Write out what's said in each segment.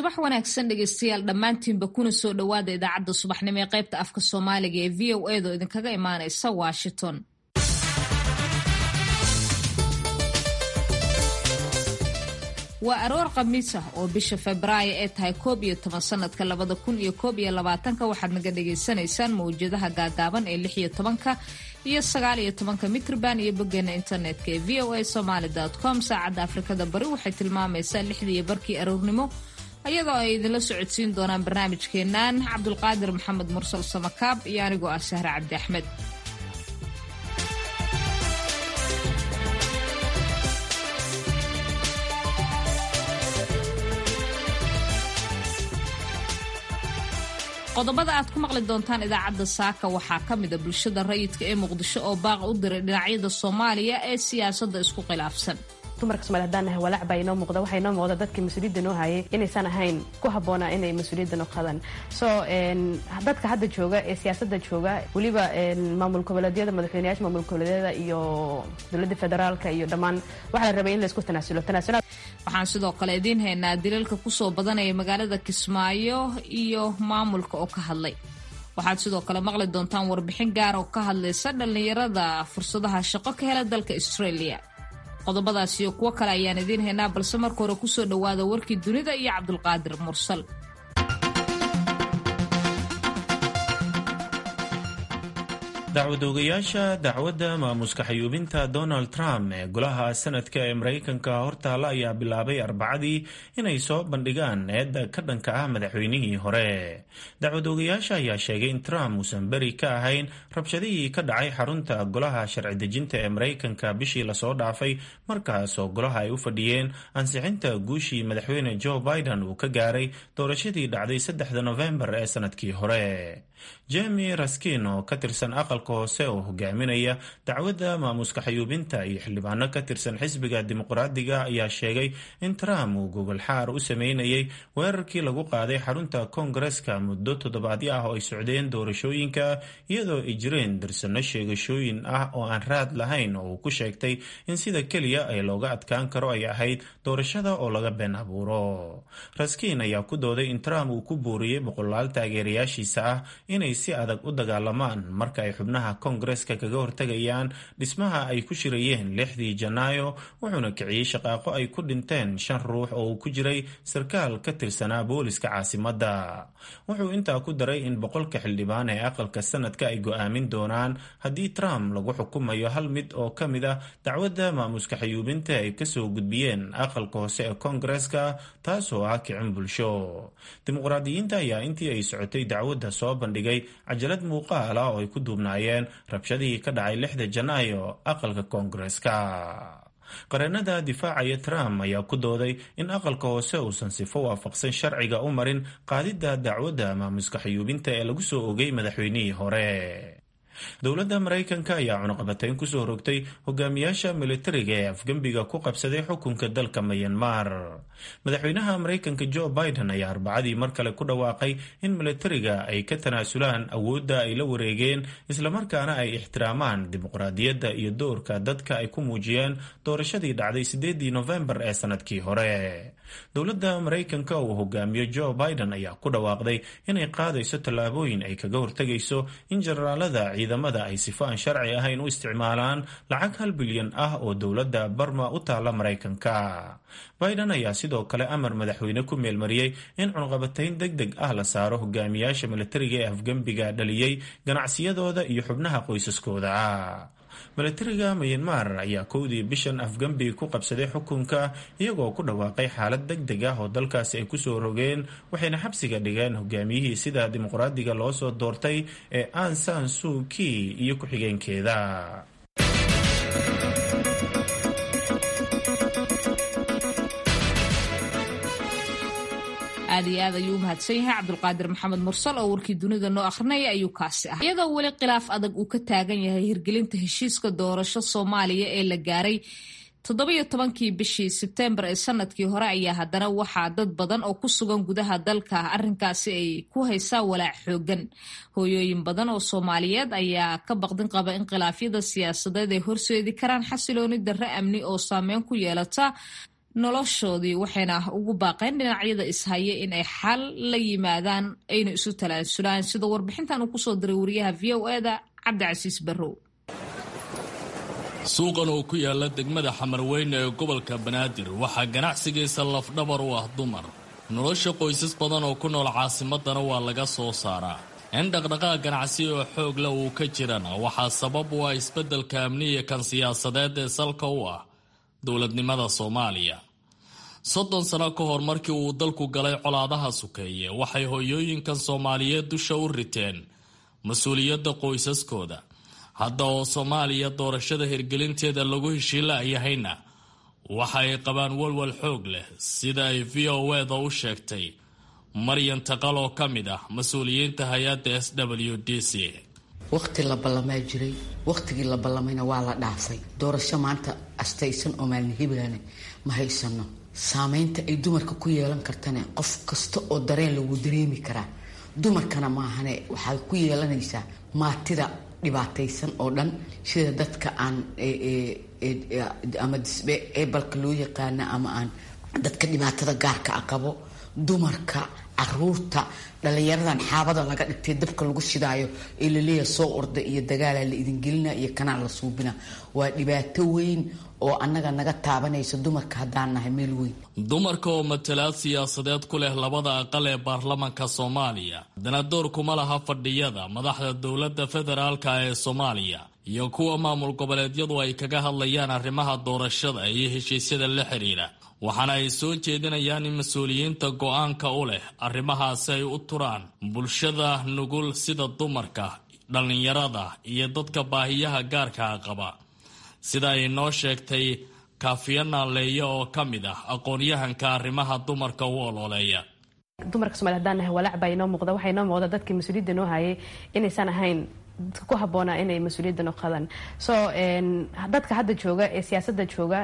subax wanaagsan dhegeystayaal dhammaantiinba kuna soo dhowaada idaacadda subaxnimo ee qaybta afka soomaaliga ee v o edo idinkaga imaanaysa washington waa aroor khamiis ah oo bisha febraayo ee tahay koob iyo toban sanadka labada kun iyo koob iyo labaatanka waxaad naga dhagaysanaysaan mawjadaha gaagaaban ee lix iyo tobanka iyo sagaal iyo tobanka mitrban iyo boggeena internetka ee v o a somaly com saacadda afrikada bari waxay tilmaamaysaa lixdii iyo barkii aroornimo iyadoo ay idinla socodsiin doonaan barnaamijkeennan cabdulqaadir maxamed mursal samakaab iyo anigoo ah sahre cabdi axmed qodobada aad ku maqli doontaan idaacadda saaka waxaa ka mida bulshada rayidka ee muqdisho oo baaq u diray dhinacyada soomaaliya ee siyaasadda isku khilaafsan dumarka somaali hadaan nahay walaac baa inoo muuqda waxaa inoo muuqda dadkii mas-uuliyadda noo hayay inaysan ahayn ku habboonaa inay mas-uuliyadda noo qadaan so dadka hadda jooga ee siyaasadda jooga weliba maamul goboleedyada madaxweyneyaasha maamul goboleedyada iyo dowladda federaalka iyo dhammaan waxaa la rabay in laysku tanaasulo tanaasulaad waxaan sidoo kale idiin haynaa dilalka kusoo badanaya magaalada kismaayo iyo maamulka oo ka hadlay waxaad sidoo kale maqli doontaan warbixin gaar oo ka hadlaysa dhallinyarada fursadaha shaqo ka hela dalka australia qodobadaas iyo kuwo kale ayaan idiin haynaa balse marka hore kusoo dhowaada warkii dunida iyo cabdulqaadir mursal dacwadoogayaasha dacwadda maamuska xayuubinta donald trump ee golaha sanadka ee maraykanka hortaalla ayaa bilaabay arbacadii inay soo bandhigaan eedda ka dhanka ah madaxweynihii hore dacwadoogayaasha ayaa sheegay in trump uusan beri ka ahayn rabshadihii ka dhacay xarunta golaha sharci dejinta ee maraykanka bishii lasoo dhaafay markaasoo golaha ay u fadhiyeen ansixinta guushii madaxweyne joe biden uu ka gaaray doorashadii dhacday saddexda nofembar ee sanadkii hore jemi raskin oo ka tirsan aqalka hoose oo hogaaminaya dacwadda maamuska xayuubinta iyo xildhibaano ka tirsan xisbiga dimuqraadiga ayaa sheegay in trump uu gogol xaar u sameynayay weerarkii lagu qaaday xarunta koongareska muddo toddobaadyo ah oo ay socdeen doorashooyinka iyadoo ay jireen dirsano sheegashooyin ah oo aan raad lahayn oo uu ku sheegtay in sida keliya ay looga adkaan karo ay ahayd doorashada oo laga been abuuro raskin ayaa ku dooday in trump uu ku buuriyey boqolaal taageerayaashiisa ah inay si adag u dagaalamaan marka ay xubnaha koongareska kaga hortegayaan dhismaha ay ku shirayeen lixdii janaayo wuxuuna kiciyey shaqaaqo ay ku dhinteen shan ruux oo uu ku jiray sarkaal ka tirsanaa booliska caasimadda wuxuu intaa ku daray in boqolka xildhibaan ee aqalka sanadka ay go-aamin doonaan haddii trump lagu xukumayo hal mid oo ka mid ah dacwadda maamuska xayuubinta ay kasoo gudbiyeen aqalka hoose ee koongareska taasoo ah kicin bulsho dimuqraadiyiinta ayaa intii ay socotay dacwadda soo bandhigay cajalad muuqaal ah oo ay ku duubnaayeen rabshadihii ka dhacay lixda janaayo aqalka koongareska qareenada difaacaya trump ayaa ku dooday in aqalka hoose uusan sifo waafaqsan sharciga u marin qaadidda dacwadda maamuska xayuubinta ee lagu soo ogay madaxweynihii hore dowladda maraykanka ayaa cunuqabatayn kusoo rogtay hogaamiyaasha militariga ee afgembiga ku qabsaday xukunka dalka mayanmar madaxweynaha maraykanka joe biden ayaa arbacadii mar kale ku dhawaaqay in militariga ay ka tanaasulaan awoodda ay la wareegeen islamarkaana ay ixtiraamaan dimuqraadiyadda iyo doorka dadka ay ku muujiyeen doorashadii dhacday sideedii nofembar ee sanadkii hore dowladda maraykanka uu hogaamiyo joe biden ayaa ku dhawaaqday inay qaadayso tallaabooyin ay kaga hortegayso in generaalada ciidamada ay sifo aan sharci ahayn u isticmaalaan lacag hal bilyan ah oo dowladda barma u taalla maraykanka biden ayaa sidoo kale amar madaxweyne ku meelmariyey in cunqabatayn deg deg ah la saaro hogaamiyaasha militariga ee afgembiga dhaliyey ganacsiyadooda iyo xubnaha qoysaskooda milatariga mayanmar ayaa kowdii bishan afgembi ku qabsaday xukunka iyagoo ku dhawaaqay xaalad deg deg ah oo dalkaasi ay kusoo rogeen waxayna xabsiga dhigeen hogaamiyihii sida dimuqraadiga loo soo doortay ee an san suu kii iyo ku-xigeenkeeda aad iyo aad ayuu u mahadsan yahay cabdulqaadir maxamed mursal oo warkii dunida noo akhrinaya ayuu kaasi ah iyadoo weli khilaaf adag uu ka taagan yahay hirgelinta heshiiska doorasho soomaaliya ee la gaaray toddobiyo tobankii bishii sebteembar ee sanadkii hore ayaa haddana waxaa dad badan oo ku sugan gudaha dalka arrinkaasi ay ku haysaa walaac xoogan hooyooyin badan oo soomaaliyeed ayaa ka baqdin qaba in khilaafyada siyaasadeed ay horseedi karaan xasilooni darre amni oo saameyn ku yeelata noloshoodii waxayna ugu baaqeen dhinacyada ishaya in ay xal la yimaadaan ayna isu talaasulaan sida warbixintan uu kusoo diray wariyaha v o eda cabdicasiis barrow suuqan oo ku yaala degmada xamarweyne ee gobolka banaadir waxaa ganacsigiisa lafdhabar u ah dumar nolosha qoysas badan oo ku nool caasimadana waa laga soo saaraa in dhaqdhaqaaq ganacsi oo xoog leh uu ka jirana waxaa sabab u ah isbeddelka amniya kan siyaasadeed ee salka u ah dowladnimada soomaaliya soddon sano ka hor markii uu dalku galay colaadaha sukeeye waxay hoyooyinkan soomaaliyeed dusha u riteen mas-uuliyadda qoysaskooda hadda oo soomaaliya doorashada hirgelinteeda lagu heshiilayahayna waxa ay qabaan walwal xoog leh sida ay v o eda u sheegtay maryan taqal oo ka mid ah mas-uuliyiinta hay-adda s w d c waqti la ballamaa jiray waqtigii la ballamayna waa la dhaafay doorasho maanta astaysan oo maalin hibaane ma haysano saameynta ay dumarka ku yeelan kartana qof kasta oo dareen lagu dareemi karaa dumarkana maahane waxay ku yeelanaysaa maatida dhibaataysan oo dhan sida dadka aan ama disbe ebalka loo yaqaana ama aan dadka dhibaatada gaarka a qabo dumarka caruurta dhalinyaradan xaabada laga dhigtay dabka lagu shidaayo ee laleeyahay soo orda iyo dagaala la idingelina iyo kanaa la suubina waa dhibaato weyn oo annaga naga taabanaysa dumarka haddaan nahay meel weyn dumarka oo matalaad siyaasadeed ku leh labada aqal ee baarlamanka soomaaliya haddana door kuma laha fadhiyada madaxda dowladda federaalka ee soomaaliya iyo kuwa maamul goboleedyadu ay kaga hadlayaan arrimaha doorashada iyo heshiisyada la xiriira waxaana ay soo jeedinayaan in mas-uuliyiinta go-aanka u leh arrimahaasi ay u turaan bulshada nugul sida dumarka dhallinyarada iyo dadka baahiyaha gaarkaa qaba sida ay noo sheegtay kaafiyana leeya oo ka mid ah aqoon-yahanka arrimaha dumarka u ololeeya dumarka somalia hadaan nahay walaac baa inoo muuqda waxaa inoo muuqda dadkii mas-uuliyadda noo hayay inaysan ahayn dadka ku habboonaa inay mas-uuliyadda noo qadaan so dadka hadda jooga ee siyaasadda jooga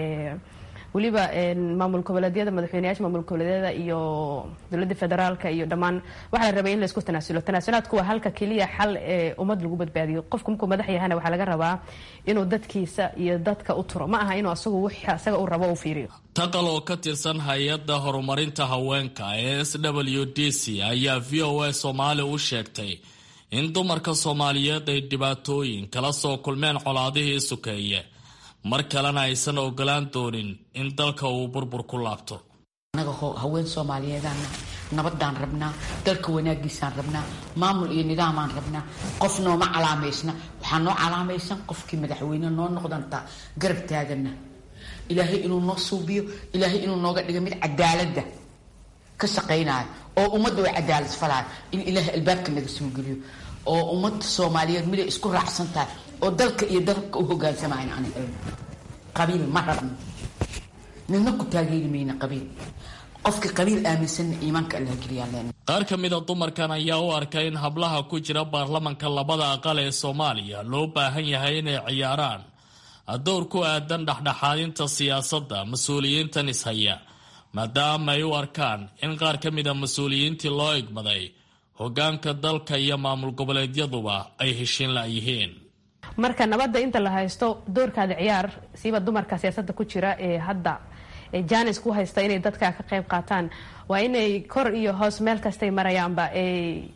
weliba maamul goboleedyada madaxweyneyaasha maamul goboleedyada iyo dowladda federaalka iyo dhammaan waxaa la rabay in laisku tanaasulo tanaasulaadku waa halka keliya xal ee ummad lagu badbaadiyo qofku markuu madax yahana waxaa laga rabaa inuu dadkiisa iyo dadka u turo ma aha inuu asagu wix asaga uu rabo u fiiriyo taqal oo ka tirsan hay-adda horumarinta haweenka ee s w d c ayaa v o a soomaali u sheegtay in dumarka soomaaliyeed ay dhibaatooyin kala soo kulmeen colaadihii sukeeye mar kalena aysan ogolaan doonin in dalka uu burbur ku laabto annaga haween soomaaliyeedaan nabadaan rabnaa dalka wanaagiisaan rabnaa maamul iyo nidaamaan rabnaa qof nooma calaamaysna waxaa noo calaamaysan qofkii madaxweyne noo noqdantaa garab taagana ilaahay inuu noo suubiyo ilaahay inuu nooga dhiga mid cadaaladda ka shaqaynaayo oo ummadda waa cadaalad falaayo in ilaahay albaabka naga soo geliyo oo ummadda soomaaliyeed miday isku raacsan tahay oo dalka iyo dalka u hogaansamayn aan helno qabiil ma rabno midna ku taageeri mayna qabiil qofka qabiil aaminsanna iimaanka allah geliyaa leen qaar ka mida dumarkan ayaa u arkay in hablaha ku jira baarlamanka labada aqal ee soomaaliya loo baahan yahay inay ciyaaraan dowr ku aadan dhexdhexaadinta siyaasadda mas-uuliyiintan ishaya maadaama ay u arkaan in qaar ka mida mas-uuliyiintii loo igmaday hogaanka dalka iyo maamul goboleedyaduba ay heshiin la-yihiin marka nabadda inta la haysto doorkaada ciyaar siiba dumarka siyaasadda ku jira ee hadda janis ku haysta inay dadka ka qayb qaataan waa inay kor iyo hoos meel kastay marayaanba ay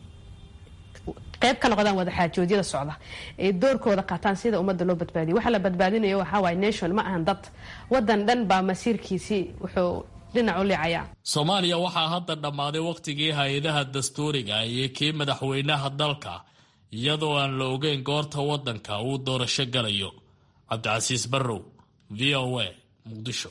qayb ka noqdaan wadaxaajoodyada socda ay doorkooda qaataan sida ummadda loo badbaadiyo waxa la badbaadinayo waxaa waay nation ma ahan dad wadan dhan baa masiirkiisii wuxuu dhinac u liicayaa soomaaliya waxaa hadda dhammaaday wakhtigii hay-adaha dastuuriga iyo kii madaxweynaha dalka iyadoo aan la ogeyn goorta waddanka uu doorasho galayo cabdicasiis barrow v o a muqdisho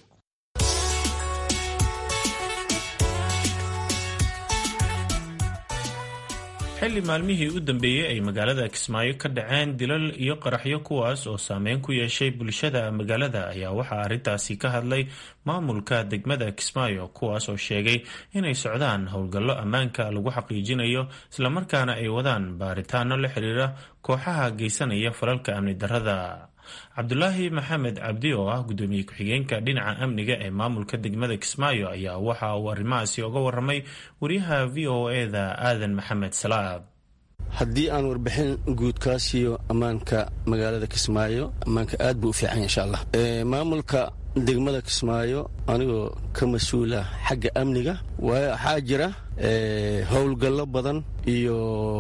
xilli maalmihii u dambeeyey ay magaalada kismaayo ka dhaceen dilal iyo qaraxyo kuwaas oo saameyn ku yeeshay bulshada magaalada ayaa waxaa arrintaasi ka hadlay maamulka degmada kismaayo kuwaas oo sheegay inay socdaan howlgallo ammaanka lagu xaqiijinayo islamarkaana ay wadaan baaritaano la xiriira kooxaha geysanaya falalka amni darrada cabdulaahi maxamed cabdi oo ah gudoomiye ku-xigeenka dhinaca amniga ee maamulka degmada kismaayo ayaa waxa uu arrimahaasi oga waramay wariyaha v o eda aadan maxamed salaab haddii aan warbixin guud kaa siiyo ammaanka magaalada kismaayo ammaanka aad buu u fiican insha allah maamulka degmada kismaayo anigoo ka mas-uula xagga amniga waxaa jira howlgallo badan iyo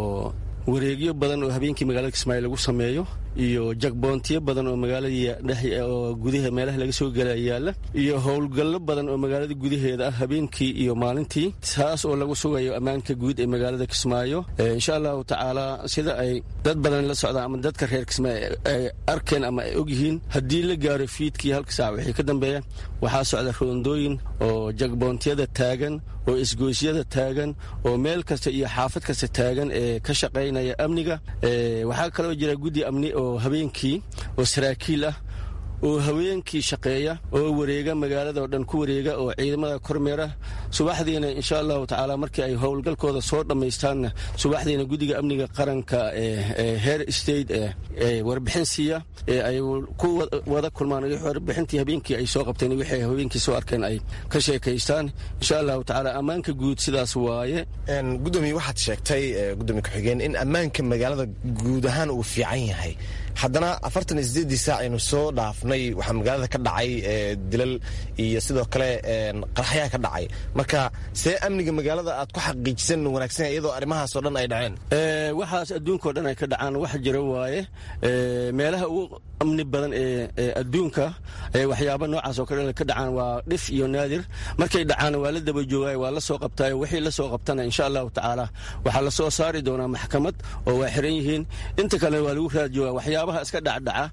wareegyo badan oo habeenkii magaalada kismaayo lagu sameeyo iyo jagboontiyo badan oo magaalada oo gudaha meelaha laga soo gela yaalla iyo howlgallo badan oo magaalada gudaheeda ah habeenkii iyo maalintii taas oo lagu sugayo ammaanka guud ee magaalada kismaayo insha allahu tacaala sida ay dad badan la socdaan ama dadka reer kismaayo ay arkeen ama ay ogyihiin haddii la gaaro fiidkii halka saac wixii ka dambeeya waxaa socda roondooyin oo jagboontiyada taagan oo isgoosyada taagan oo meel kasta iyo xaafad kasta taagan ee ka shaqaynaya amniga waxaa kaloo jira guddi amni oo habeenkii oo saraakiil ah oo haweenkii shaqeeya oo wareega magaalada oo dhan ku wareega oo ciidamada kormeera subaxdiina insha allahu tacaala markii ay howlgalkooda soo dhammaystaanna subaxdiina guddiga amniga qaranka ee heer state ee warbixin siiya ee ay ku wada kulmaan warbixintii habeenkii ay soo qabteen wixii haweenkii soo arkeen ay ka sheekaystaan insha allahu tacaala ammaanka guud sidaas waaye gudoomiye waxaad sheegtay gudoomiye ku-xigeen in ammaanka magaalada guud ahaan uu fiican yahay haddana afartan iyo sideeddii saac aynu soo dhaafnay waxaa magaalada ka dhacay dilal iyo sidoo kale qaraxyaa ka dhacay marka see amniga magaalada aad ku xaqiijisan wanaagsan iyadoo arrimahaasoo dhan ay dhaceen waxaas adduunkao dhan ay ka dhacaan wax jira waaye meelaha ugu amni badan ee adduunka waxyaaba noocaas oo kale ka dhacaan waa dhif iyo naadir markay dhacaan waa la daba joogaay waa la soo qabtaay wixii la soo qabtana insha allahu tacaala waxaa la soo saari doonaa maxkamad oo waa xiran yihiin inta kale waa lagu raad joogaa waxyaabaha iska dhacdhaca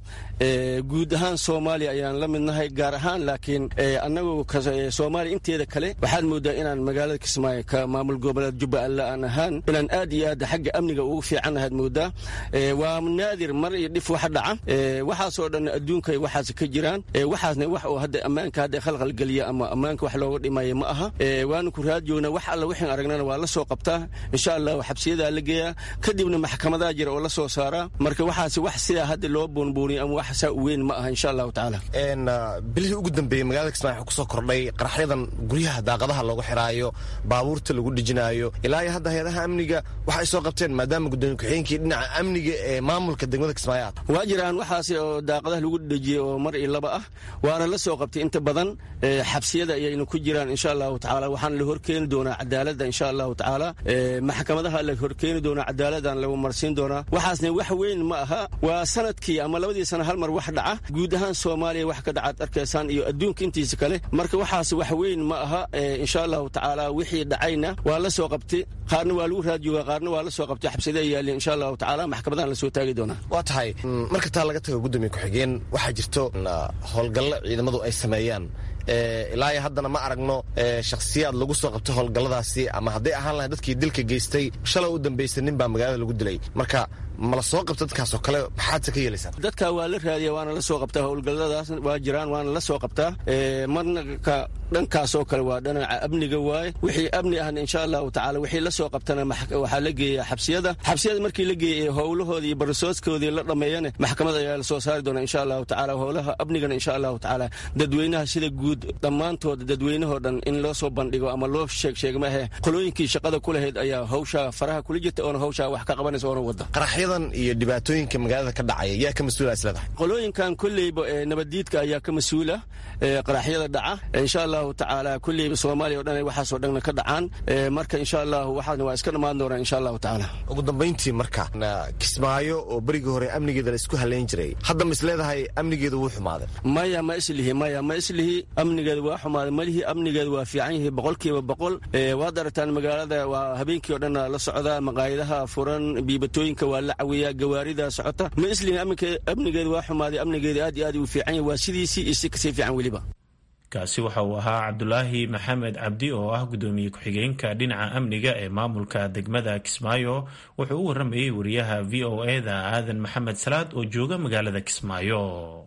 guud ahaan soomaaliya ayaan la midnahay gaar ahaan laakiin annagu soomaaliya inteeda kale waxaad moodaa inaan magaalada kismaayo ka maamul goboleed jubbaland aan ahaan inaan aad iyo aad xagga amniga ugu fiicannahaad moodaa waa naadir mar iyo dhif wax dhaca waxaasoo dhan adduunka waxaas ka jiraan waxaasna wax oo hadda ammaanka hadda khalkhalgeliya ama ammaanka wax looga dhimaya ma aha waanu ku raad joognaa wax alla wixin aragnana waa la soo qabtaa insha allahu xabsiyadaa la geeyaa kadibna maxkamadaa jira oo la soo saaraa marka waxaas wax sidaa hadda loo boonbooniyo ama wax saa u weyn ma aha insha allahu tacaala bilihii ugu dambeeyey magaalada kismaayo waxaa kusoo kordhay qaraxyadan guryaha daaqadaha loogu xiraayo baabuurta lagu dhejinaayo ilaa iyo hadda hay-adaha amniga waxa ay soo qabteen maadaama gudoomiye ku-xigeenkii dhinaca amniga ee maamulka degmada kismaayo aad waa jiraan waxaas oo daaqadaha lagu dhejiyey oo mar iyo laba ah waana la soo qabtay inta badan xabsiyada ayaynu ku jiraan insha allahu tacaala waxaana la horkeeni doonaa cadaaladda insha allahu tacaala maxkamadaha la horkeeni doonaa cadaaladdan lagu marsiin doonaa waxaasna wax weyn ma aha waa sanadkii ama labadii sana hal mar wax dhaca guud ahaan soomaaliya wax ka dhacaad arkaysaan iyo adduunka intiisa kale marka waxaas wax weyn ma aha insha allahu tacaala wixii dhacayna waa la soo qabtay qaarna waa lagu raadjoogaa qaarna waa la soo qabtay xabsida yaalin insha allahu tacaala maxkamadahan la soo taagi doonaa waa tahay marka taa laga tago gudoomiye ku-xigeen waxaa jirto howlgallo ciidamadu ay sameeyaan ilaa iyo haddana ma aragno shakhsiyaad lagu soo qabtay howlgalladaasi ama hadday ahaan lahay dadkii dilka geystay shalay u dambaysa nin baa magaalada lagu dilay marka mala soo qabta dadkaasoo kale maxaadse ka yeelaysaa dadka waa la raadiya waana la soo qabtaa howlgalladaas waa jiraan waana la soo qabtaa marna ka dhankaasoo kale waa dhanaca amniga waaye wixii amni ahna insha allahu tacaala wixii la soo qabtana waxaa la geeya xabsiyada xabsiyada markii la geeyay howlahoodii iyo barasoodkoodii la dhammeeyana maxkamad ayaa la soo saari doonaa insha allahu tacaala howlaha amnigana insha allahu tacaala dadweynaha sida guud dhammaantood dadweynahoo dhan in loo soo bandhigo ama loo sheeg sheeg maahe qolooyinkii shaqada ku lahayd ayaa hawshaa faraha kula jirta oona hawshaa wax ka qabanaysa oona wada qaraxyadan iyo dhibaatooyinka magaalada ka dhacaya yaa ka mas-uula isleedahay qolooyinkan kolleyba nabaddiidka ayaa ka mas-uula qaraxyada dhaca insha allahu tacaala kolleyba soomaaliya o dhan waxaasoo dhanna ka dhacaan marka insha allahu waxaasna waa iska dhammaan doonaa insha allahu tacaala ugu dambayntii marka kismaayo oo berigii hore amnigeeda la isku halayn jiray hadda ma isleedahay amnigeeda wuu xumaaday maya ma islihi maya ma islihi amnigeeda waa xumaaday malihii amnigeeda waa fiican yihi boqolkiiba boqol waad aragtaan magaalada waa habeenkii o dhan la socdaa maqaayadaha furan biibatooyinka waa la cawiyaa gawaarida socota ma islihi amnigeeda waa xumaaday amnigeeda aad iyo aad uu fiican yahi waa sidiisii iyo si kasii fiican weliba kaasi waxa uu ahaa cabdulaahi maxamed cabdi oo ah gudoomiye ku-xigeenka dhinaca amniga ee maamulka degmada kismaayo wuxuu u waramayey wariyaha v o e da aadan maxamed salaad oo jooga magaalada kismaayo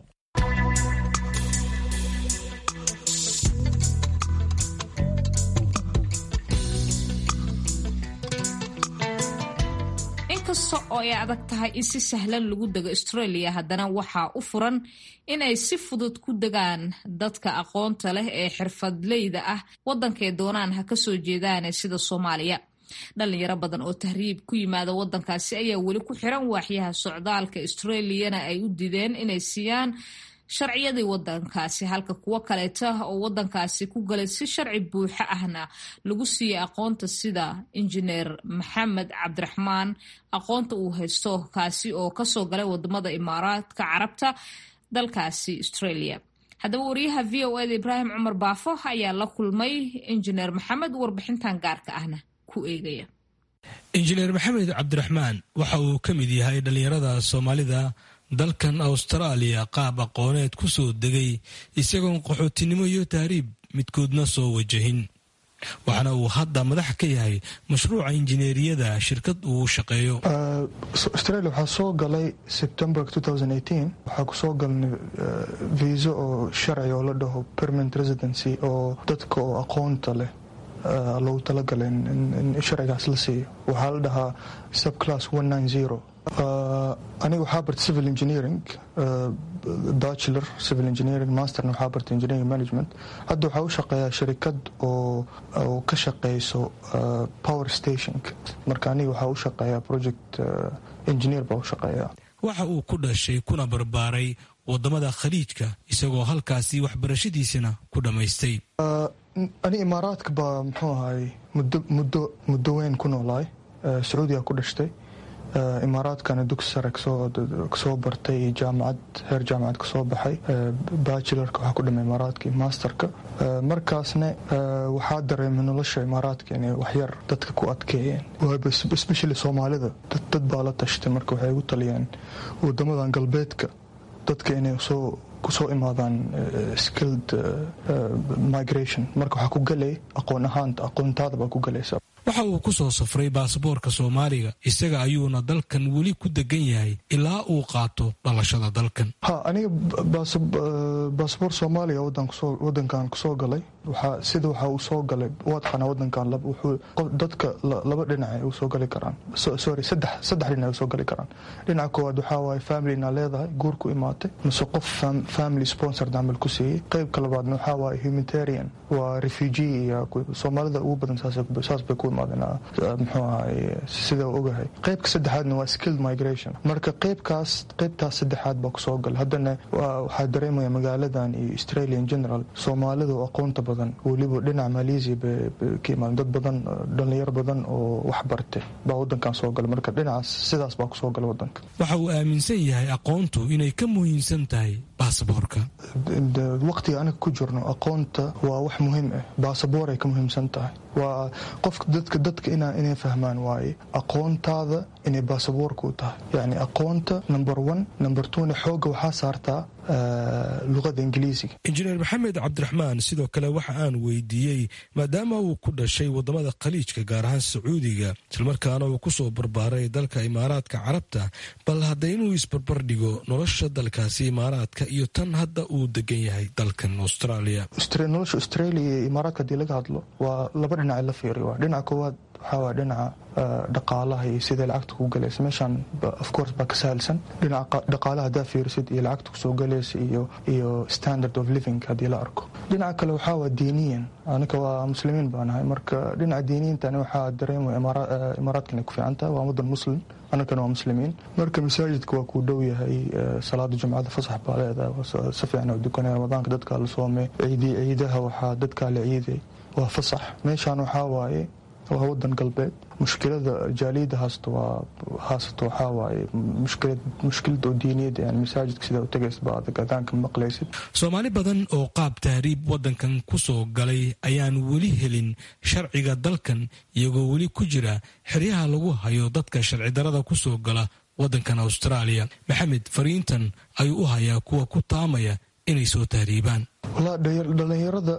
inkasta oo ay adag tahay in si sahlan lagu dego australia haddana waxaa u furan inay si fudud ku degaan dadka aqoonta leh ee xirfadleyda ah waddankay doonaan ha ka soo jeedaane sida soomaaliya dhalinyaro badan oo tahriib ku yimaada waddankaasi ayaa weli ku xiran waaxyaha socdaalka australiyana ay u dideen inay siiyaan sharciyadii wadankaasi halka kuwo kaleeta oo wadankaasi ku galay si sharci buuxo ahna lagu siiyey aqoonta sida injineer maxamed cabdiraxmaan aqoonta uu haysto kaasi oo kasoo galay wadamada imaaraadka carabta dalkaasi australia haddaba wariyaha v o eda ibraahim cumar baafo ayaa la kulmay injineer maxamed warbixintan gaarka ahna ku eegaya injineer maxamed cabdiraxmaan waxa uu ka mid yahay dhallinyarada soomaalida dalkan austraaliya qaab aqooneed ku soo degay isagoon qaxootinimo iyo tahriib midkoodna soo wajahin waxaana uu hadda madax ka yahay mashruuca injineeriyada shirkad uu shaqeeyo australia waxaa soo galay september waxaa kusoo galnay viisa oo sharci oo la dhaho permanent residency oo dadka oo aqoonta leh loogu talagalay in sharcigaas la siiyo waxaa la dhahaa subclass aniga waxaa bartay civil engineering bachelor civil engineering masterna waxaa bartay engineering management hadda waxaa u shaqeeyaa shirikad oo ka shaqeyso power stationka marka aniga waxaa u shaqeeyaa project engineer baa u shaqeeyaa waxa uu ku dhashay kuna barbaaray wadamada khaliijka isagoo halkaasi waxbarashadiisana ku dhammaystay ani imaaraadka baa muxuu ahay muddo muddo weyn ku noolaay sacuudiga ku dhashtay imaaraadkana dugsi sare kasoo bartay jaamacad heer jaamacad kasoo baxay bachelorka waxaa ku dhamay imaaraadka iyo masterka markaasna waxaa dareemay nolosha imaaraadka inay waxyar dadka ku adkeeyeen especially soomaalida dad baa la tashtay marka waxay ugu taliyeen wadamadan galbeedka dadka inay soo kusoo imaadaan skilled migration marka waxaa ku galay aqoon ahaanta aqoontaada baa ku galaysa waxa uu ku soo safray baasaboorka soomaaliga isaga ayuuna dalkan weli ku degan yahay ilaa uu qaato dhalashada dalkan ha aniga baasaboor soomaaliga wadankan kusoo galay sida waxa uu soo galay waadqana wadankan dadka laba dhinac ay usoo gali karaan sorry saddex dhinac ay usoo gali karaan dhinaca koowaad waxaa waaye familynaa leedahay guur ku imaatay mise qof family sponsor camal ku siiyey qeybka labaadna waxaa waaye humanitarian waa refugee iyo soomaalida ugu badan saas bay ku imaadeen muxuu ahay sida ogahay qeybka saddexaadna waa skilled migration marka qeybkaas qeybtaas saddexaad baa kusoo galay haddana waxaa dareemaya magaaladan iyo australia in general soomaalida oo aqoonta badan weliba dhinaca malaysia bay ka imaadeen dad badan dhalinyaro badan oo wax bartay baa wadankan soo galay marka dhinacaas sidaas baa kusoo galay wadanka waxa uu aaminsan yahay aqoontu inay ka muhiimsan tahay baasaboorka waqtiga aniga ku jirno aqoonta waa wax muhiim ah baasaboor ay ka muhiimsan tahay waa qofka dadka dadka inay fahmaan waaye aqoontaada inay baasaboorka u tahay yacni aqoonta number one number twona xooga waxaa saartaa luqada ingiliisiga injineer maxamed cabdiraxmaan sidoo kale waxa aan weydiiyey maadaama uu ku dhashay wadamada khaliijka gaar ahaan sacuudiga islamarkaana uu kusoo barbaaray dalka imaaraadka carabta bal hadda inuu isbarbar dhigo nolosha dalkaasi imaaraadka iyo tan hadda uu degan yahay dalkan australia nolosha australia iyo imaaraadka hadii laga hadlo waa laba dhinac la fiiriyo dhinaca koowaad waxaa waa dhinaca dhaqaalaha iyo siday lacagta ku galaysa meeshaan of course baa ka sahalsan dhinaca dhaqaalaha haddaa fiirisid iyo lacagta kusoo galaysa iyo iyo standard of living haddii la arko dhinaca kale waxaa waa diiniyan aniga waa muslimiin baa nahay marka dhinaca diiniyintani waxaa dareemaya imaaraadkan ay ku fiican tahay waa wadan muslim annagana waa muslimiin marka masaajidka waa kuu dhow yahay salaada jumcada fasax baa leedahay si fiican oo dukanay ramadaanka dadkaa la soomay ciidi ciidaha waxaa dadkaa la ciiday waa fasax meeshaan waxaa waaye waa wadan galbeed mushkilada jaaliyada haasto waa haasato waxaa waaye mushkilad mushkilada oo diiniyada yani masaajidka sidaa u tagays baa adag adaanka maqlaysid soomaali badan oo qaab tahriib wadankan ku soo galay ayaan weli helin sharciga dalkan iyagoo weli ku jira xeryaha lagu hayo dadka sharci darada ku soo gala wadankan austraaliya maxamed fariintan ayuu u hayaa kuwa ku taamaya inay soo tahriibaan dhalinyarada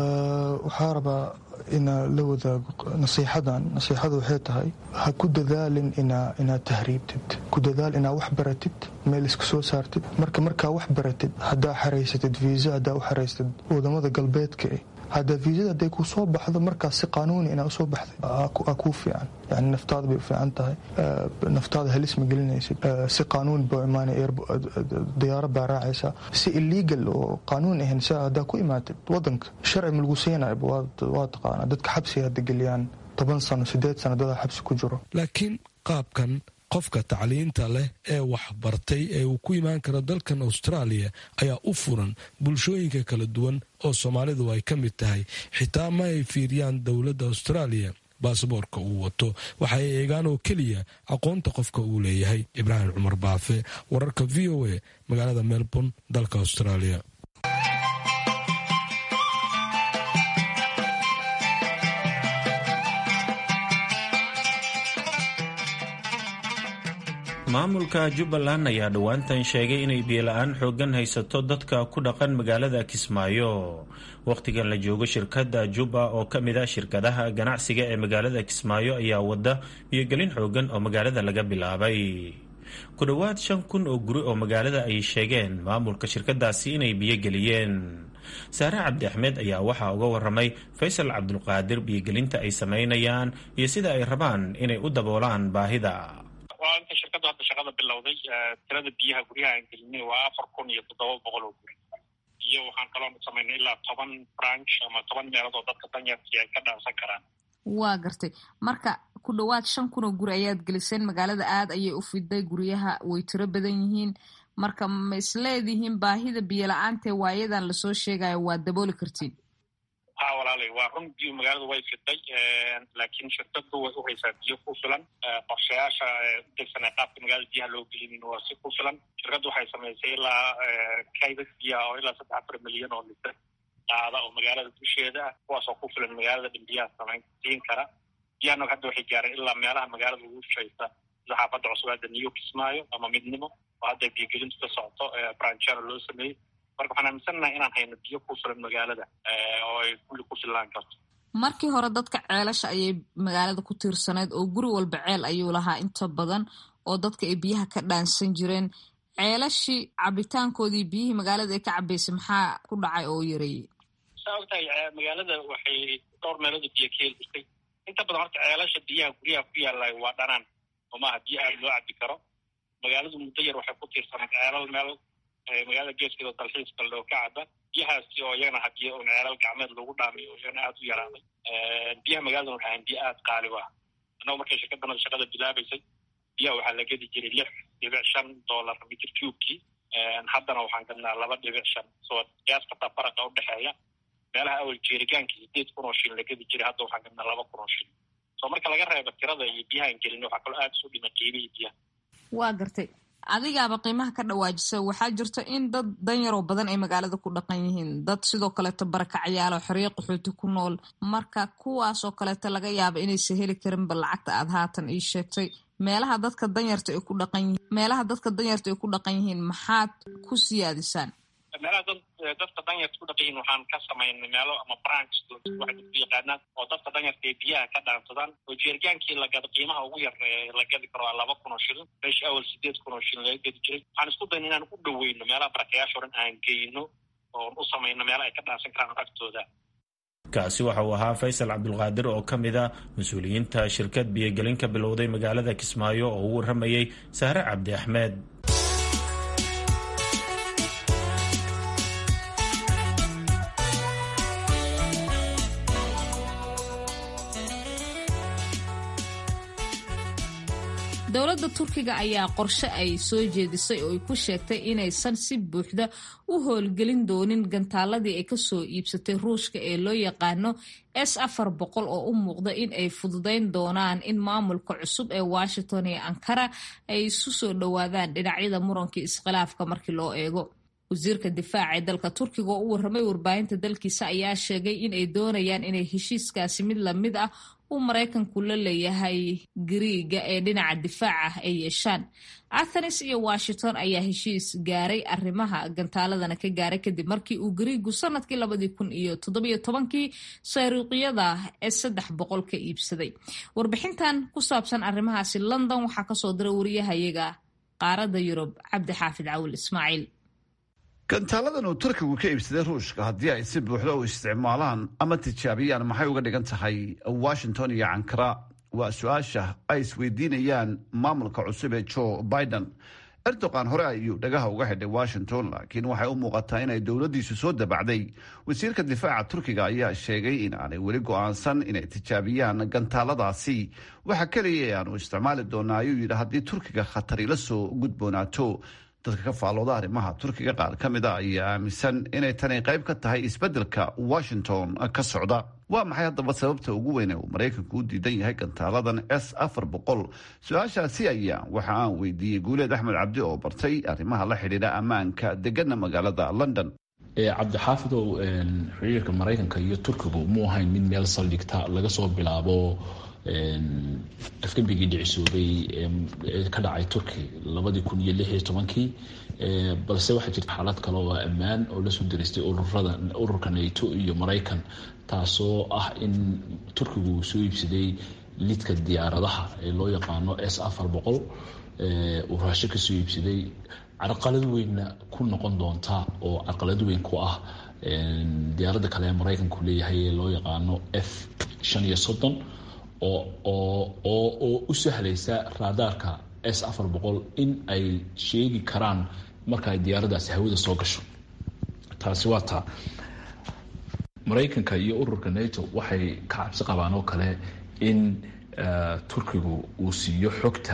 waxaa rabaa inaa la wadaago nasiixadan nasiixada waxay tahay ha ku dadaalin inaad tahriibtid ku dadaal inaad wax baratid meel iska soo saartid marka markaa wax baratid haddaa xaraysatid viisa haddaa u xaraysatid wadamada galbeedka eh haddaa viisada hadday ku soo baxdo markaas si qaanuuni inaa usoo baxday aa kuu fiican yani naftaada bay u fiican tahay naftaada halis ma gelinaysid si qaanuun baa imaanaya diyaaro baa raacaysa si illegal oo qaanuun ahayn si haddaa ku imaatid wadanka sharci ma lagu siinayba waa taqaanaa dadka xabsiga hadda geliyaan toban sano sideed sano dadaa xabsi ku jiro laakiin qaabkan qofka tacliinta leh ee waxbartay ee uu ku imaan karo dalkan austraaliya ayaa u furan bulshooyinka kala duwan oo soomaalidu ay ka mid tahay xitaa ma ay fiiriyaan dowladda austraaliya baasaboorka uu wato waxa ay eegaan oo keliya aqoonta qofka uu leeyahay ibraahim cumar baafe wararka v o a magaalada melbourne dalka austraaliya maamulka jubbaland ayaa dhowaantan sheegay inay biyola-aan xooggan haysato dadka ku dhaqan magaalada kismaayo wakhtigan la joogo shirkadda jubba oo ka mid ah shirkadaha ganacsiga ee magaalada kismaayo ayaa wada biyogelin xooggan oo magaalada laga bilaabay ku dhowaad shan kun oo guri oo magaalada ay sheegeen maamulka shirkadaasi inay biyogeliyeen saare cabdi axmed ayaa waxaa uga waramay faysal cabdulqaadir biyogelinta ay sameynayaan iyo sida ay rabaan inay u daboolaan baahida waa inta shirkaddu hadda shaqada bilowday tirada biyaha guryaha aan gelinay waa afar kun iyo toddoba boqol oo guri iyo waxaan kaloo samaynay ilaa toban branch ama toban meelood oo dadka danyarkii ay ka dhaansan karaan waa gartay marka ku dhowaad shan kun oo guri ayaad geliseen magaalada aad ayay u fiday guryaha way tiro badan yihiin marka ma isleedihiin baahida biyo la-aantee waayadan lasoo sheegayo waad dabooli kartiin ha walaalay waa run biyo magaalada way fiday laakiin shirkadu way u haysaa biyo ku filan qorshayaasha udegsan ee qaabka magaalada biyaha loo gelinin waa si ku filan shirkaddu waxay samaysay ilaa kaydad biyaha oo ilaa saddex afar milyan oo litir qaada oo magaalada dusheeda ah kuwaasoo ku filan magaalada dhan biyaha samayn siin kara biyahana hadda waxay gaareen ilaa meelaha magaalada ugu shaysa sida xaafadda cusbaada new kismaayo ama midnimo oo hadda biyogelintu ka socoto branchana loo sameeyey marka waxaan aaminsannahay inaan hayno biyo ku filan magaalada oo ay kulli ku fillaan karto markii hore dadka ceelasha ayay magaalada ku tiirsanayd oo guri walba ceel ayuu lahaa inta badan oo dadka ay biyaha ka dhaansan jireen ceelashii cabitaankoodii biyihii magaalada ay ka cabaysay maxaa ku dhacay oo yareeyey saa ogtahay magaalada waxay dhowr meelood oo biyo ka heli jirtay inta badan horta ceelasha biyaha guryaha ku yaallay waa dhanaan oo maaha biyo aad loo cabi karo magaaladu muddo yar waxay ku tiirsanayd ceelal meel magaalada geeskeeda dalxiiska loo ka caba biyahaasi oo iyagana hadiyo un ceelal gacmeed lagu dhaamiyo oo iyagana aada u yaraaday biyaha magaalada waxay ahayn biyo aada qaali u ah annago markay shirkadanada shaqada bilaabaysay biyaha waxaa la gedi jiray lix dhibic shan dollar mitr cubekii haddana waxaan gadnaa laba dhibic shan soo qiyaas kartaa faraqa udhexeeya meelaha awal jeerigaankii sideed kun oo shilin la gedi jiray hadda waxaan gadnaa laba kun oo shilin soo marka laga reebo tirada iyo biyahaan gelin waxaa kaloo aada isu dhimay qiimihii biyaha waa gartay adigaaba qiimaha ka dhawaajisa waxaa jirta in dad danyaroo badan ay magaalada ku dhaqan yihiin dad sidoo kaleeto barakacayaalo xorriyo qaxooti ku nool marka kuwaasoo kaleeto laga yaaba inaysa heli karinba lacagta aad haatan ii sheegtay meelaha dadka danyarta ay ku dhaqan yihiin meelaha dadka danyarta ay ku dhaqan yihiin maxaad ku siyaadisaan meelaha dad dadka danyarta ku dhaqan yihiin waxaan ka samaynay meelo ama branch waxay dadku yaqaanaan oo dadka danyarta ay biyaha ka dhaansadaan oo jeerigaankii lagada qiimaha ugu yar la gadi karo waa laba kun oo shilin meesha awal sideed kun oo shilin laga gedi jiray waxaan isku dayna inaan u dhaweyno meelaha barakayaasha o dhan aan geyno oon u samayno meelaha ay ka dhaansan karaan agtooda kaasi waxa uu ahaa faysal cabdulqaadir oo ka mid a mas-uuliyiinta shirkad biyogelin ka bilowday magaalada kismaayo oo u waramayey saare cabdi axmed dowladda turkiga ayaa qorshe ay soo jeedisay oo ay ku sheegtay inaysan si buuxda u howlgelin doonin gantaaladii ay kasoo iibsatay ruushka ee loo yaqaano s afar boqol oo u muuqda in ay fududayn doonaan in maamulka cusub ee washington iyo ankara ay isu soo dhowaadaan dhinacyada murankai iskhilaafka markii loo eego wasiirka difaaca ee dalka turkiga oo u warramay warbaahinta dalkiisa ayaa sheegay in ay doonayaan inay heshiiskaasi mid lamid ah uu maraykanku la leeyahay gariiga ee dhinaca difaaca ah ay yeeshaan athenes iyo washington ayaa heshiis gaaray arrimaha gantaaladana ka gaaray kadib markii uu gariigu sanadkii labadii kun iyo toddobiyo tobankii sayruuqyada ee saddex boqol ka iibsaday warbixintan ku saabsan arrimahaasi london waxaa kasoo diray wariyahayaga qaaradda yurub cabdi xaafid cawil ismaaciil gantaaladan uu turkigu ka iibsaday ruushka haddii ay si buuxda u isticmaalaan ama tijaabiyaan maxay uga dhigan tahay washington iyo ankara waa su-aasha ay isweydiinayaan maamulka cusub ee joe biden erdogan hore ayuu dhagaha uga xidhay washington laakiin waxay u muuqataa inay dowladdiisu soo dabacday wasiirka difaaca turkiga ayaa sheegay in aanay weli go-aansan inay tijaabiyaan gantaaladaasi waxa keliya ee aanu isticmaali doonaa ayuu yidhi haddii turkiga khatari la soo gudboonaato dadka ka faallooda arrimaha turkiga qaar ka mid a ayaa aaminsan inay tani qayb ka tahay isbeddelka washington ka socda waa maxay haddaba sababta ugu weyn ee uu maraykanku u diidan yahay gantaaladan s afar boqol su-aashaasi ayaa waxa aan weydiiyey guuleed axmed cabdi oo bartay arrimaha la xidhiidha ammaanka degana magaalada london cabdixaafidow xiriirka maraykanka iyo turkigu mu ahayn mid meel saldhigta laga soo bilaabo afgembigii dhicisoobay ee ka dhacay turki labadii kun iyo lix iyo tobankii balse waxaa jirta xaalad kale oo ammaan oo lasoo diristay ururada ururka nato iyo maraykan taasoo ah in turkigu uu soo iibsaday lidka diyaaradaha ee loo yaqaano s afar boqol uu raasho kasoo iibsaday carqalad weynna ku noqon doonta oo carqalad weyn ku ah diyaaradda kale ee maraykanku leeyahay ee loo yaqaano f shan iyo soddon oo u sahlaysa raadaarka s afar boqol in ay sheegi karaan marka ay diyaaradaasi hawada soo gasho taasi waa taa maraykanka iyo ururka nato waxay ka cabsi qabaan oo kale in turkigu uu siiyo xogta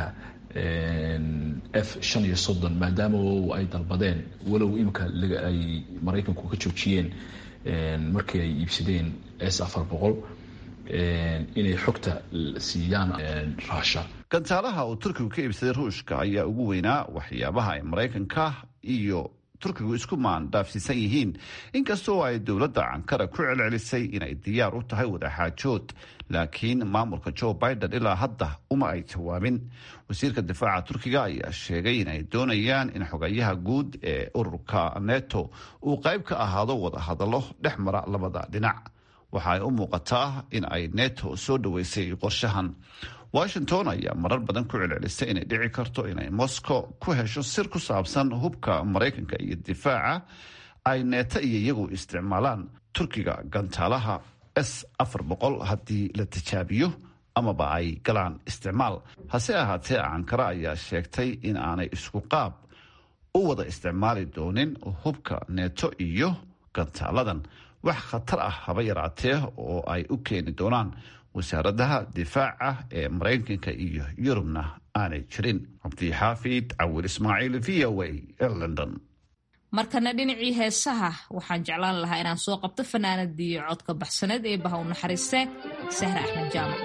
f shan iyo soddon maadaama ay dalbadeen walow imika ay maraykanku ka joojiyeen markii ay iibsadeen s afar boqol inay xogta siiyaan raasha gantaalaha uu turkigu ka iibsaday ruushka ayaa ugu weynaa waxyaabaha ay maraykanka iyo turkigu isku maandaafsiisan yihiin inkastoo ay dowladda ankara ku celcelisay inay diyaar u tahay wadaxaajood laakiin maamulka joe biden ilaa hadda uma ay jawaabin wasiirka difaaca turkiga ayaa sheegay inay doonayaan in xogayaha guud ee ururka neto uu qayb ka ahaado wadahadallo dhex mara labada dhinac waxa ay u muuqataa in ay neto soo dhoweysay qorshahan washington ayaa marar badan ku celcelisay inay dhici karto inay moscow ku hesho sir ku saabsan hubka maraykanka iyo difaaca ay neeto iyo iyagu isticmaalaan turkiga gantaalaha s afar boqol haddii la tijaabiyo amaba ay galaan isticmaal hase ahaatee ankara ayaa sheegtay in aanay isku qaab u wada isticmaali doonin hubka neeto iyo gantaaladan wax khatar ah haba yaraatee oo ay u keeni doonaan wasaaradaha difaaca ee maraykanka iyo yurubna aanay jirin cabdixaafid cawil ismaaciil v o a ee london markana dhinacii heesaha waxaan jeclaan lahaa inaan soo qabto fanaanadii codka baxsaneed ee baha u naxariiste sahre axmed jaamac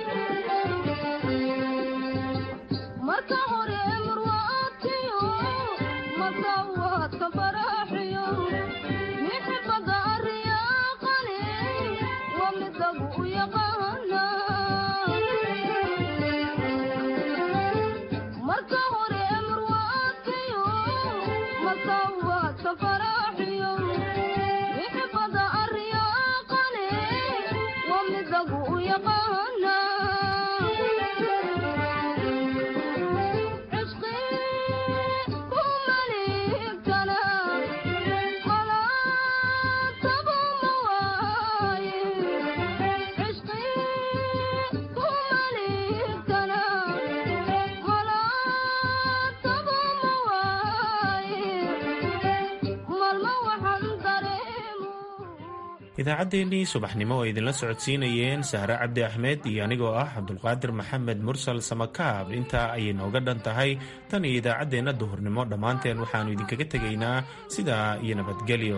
idaacaddeenii subaxnimo oo idinla socodsiinayeen sahre cabdi axmed iyo anigoo ah cabdulqaadir maxamed mursal samakaab intaa ayay nooga dhan tahay tan iyo idaacaddeenna duhurnimo dhammaanteen waxaannu idinkaga tegaynaa sidaa iyo nabadgelyo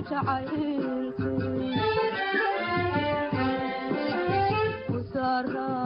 jacayl